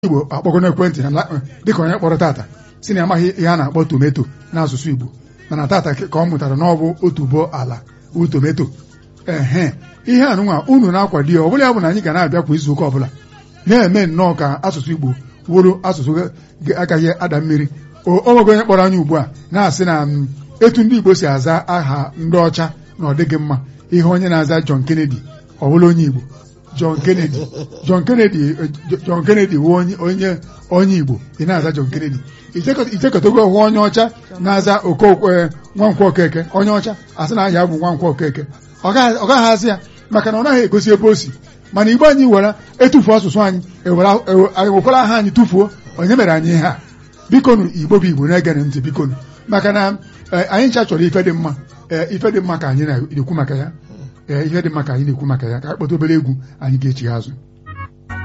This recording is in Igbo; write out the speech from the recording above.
igbo akpọgo n'ekwentị dịka onye kpọrọ tata si na amaghị ihe a na-akpọ tometo n'asụsụ igbo mana tata ka ọ mụtara na ọ bụ otubo ala bụ tometo ehe ihe anụnwa unu na-akwado ya ọ bụla ya bụ na anyị ga na-abịa kwa izuụka ọbụla na-eme nnọọ ka asụsụ igbo wụrụ asụsụ agaghị ada mmiri onwego onye kpọrọ anyị ugbu a na-asị na etu ndị igbo si aza aha ndị ọcha na ọ dịghị mma ihe onye na-aza John Kennedy ọ bụla onye igbo John Kennedy John Kennedy John Kennedy wụ onye onye igbo ị na-aza John Kennedy ichekọtago hụ onye ọcha na-aza okokwe nwankwọ okeke onye ọcha asị na aha bụ nwankwọ okeke ọ gaghị azị ya maka na ọ naghị egosi ebe o si mana igbo anyị were etufuo asụsụ anyị ewekwara aha anyị tụfuo onye mere anyị ihe a bikonu igbo bụ igbo na-egere ntị bikonu maka na anyị ncha chọrọ ife dị mma ife dị mma ka anyị na-ekwu maka ya ihe dị mma ka anyị na-ekwu maka ya ka anyị kpọta obere egwu anyị ga-echi azụ